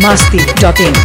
masti.in.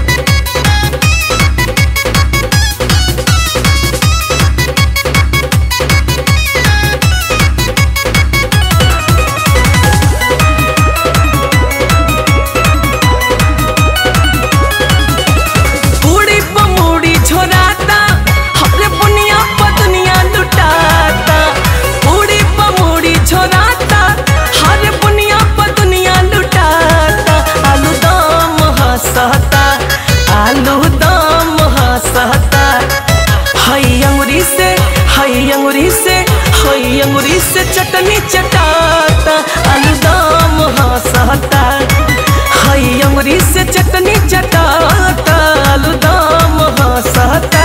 पूरी पमूड़ी छोराता हमरे बुनिया पतनिया लुटाता पूरी पमूड़ी छोराता हरे बुनिया पतनिया लुटाता आलू दम हंसता आलू दम हंसता हई अंगुरी से हई अंगुरी से हई अंगुरी से चटनी चटाता आलू दम हंसता हई अंगुरी से चटनी चटाता आलू दम हंसता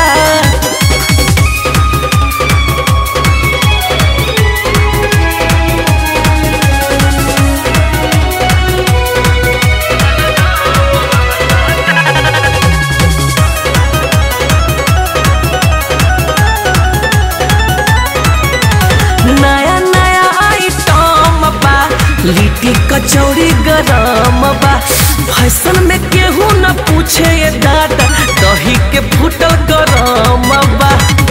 नया नया आइटम बा लिट्टी कचौड़ी गरम बा फैशन में केहू न पूछे ये दादा दही के फूटल गरम बा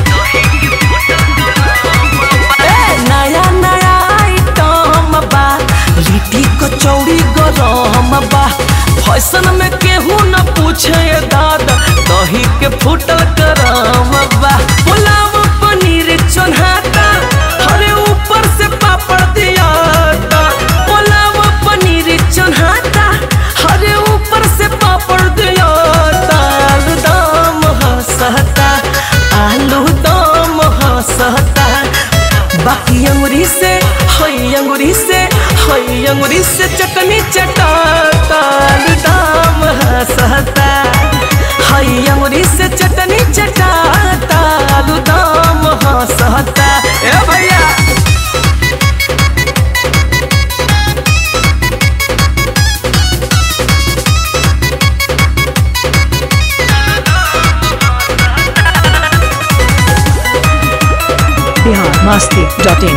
ए, नया नया आइटम बा लिट्टी कचौड़ी गरम बा फैशन में केहू न पूछे ये दादा दही के फूटल गरम बा पुलाव पनीर चोन्हाता हरे ऊपर से पापड़ दियाता पुलाव पनीर चोन्हाता हरे ऊपर से पापड़ दियाता आलू दम हंसता आलू दम हंसता बाकी अंगुरी से हई अंगुरी से हई अंगुरी से चटनी चटाता आलू दम हंसता हई अंगुरी से चटनी चटाता आलू दम हंसता ए भैया Bihar masti.in.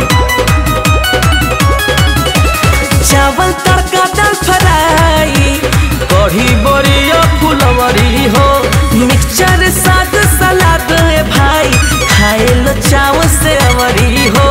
चावल तड़का दाल फ्राई कढ़ी बड़िया फुलवरी हो मिक्सचर साग सलाद ए भाई खाए लो चावल से अवरी हो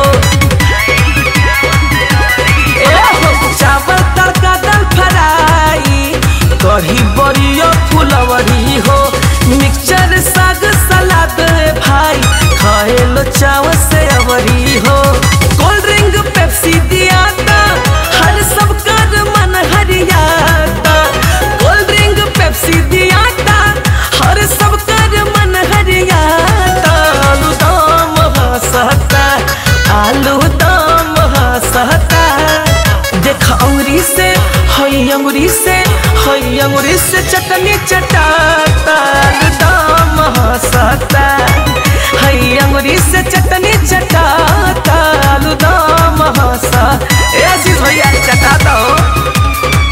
ए हो, चावल तड़का दाल फ्राई कढ़ी बड़िया फुलवरी हो मिक्सचर साग सलाद ए भाई खाए लो चावल से अवरी हो कोल्ड ड्रिंक पेप्सी दियाता हर सब कर मन हरियाता कोल्ड ड्रिंक पेप्सी दियाता हर सब कर मन हरियाता आलू दम हंसता आलू दम हंसता देख अंगुरी से हई अंगुरी से हई अंगुरी से चटनी चटाता आलू दम हंसता हई अंगुरी से चटनी चटाता आलू दम हंसा ए आशीष भैया चटाता हो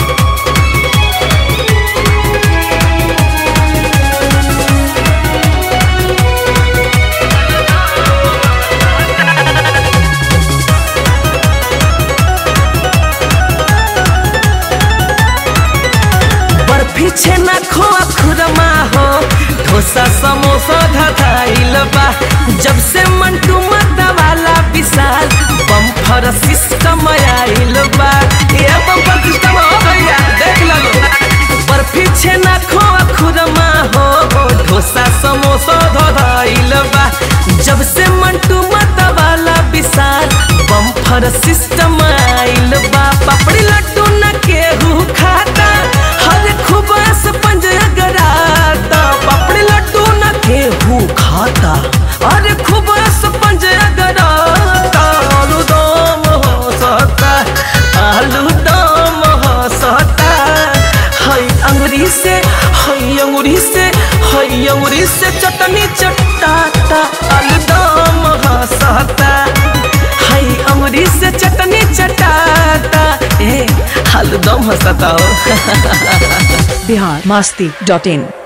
बर्फी छेना खोआ खुरमा हो डोसा समोसा धधाइल बा जब से मंटू मता वाला विशाल बम्फर सिस्टम आइल बा ये बम्फर सिस्टम हो भैया देख लो बर्फी छेना खोआ खुरमा हो डोसा समोसा धधाइल बा जब से मंटू मता वाला विशाल बम्फर सिस्टम आइल बा पापड़ी लड्डू न केहू खाता हर खुबास पंज अगराता पापड़ी लड्डू न केहू खाता अरे खुबास पंज अगराता आलू दम हो सकता आलू दम हो सकता हई अंगुरी से हई अंगुरी से हई अंगुरी से चटनी चटाता आलू दम हो सकता हई अंगुरी से चटनी चटाता ए आलू दम हंसता हो Bihar masti.in.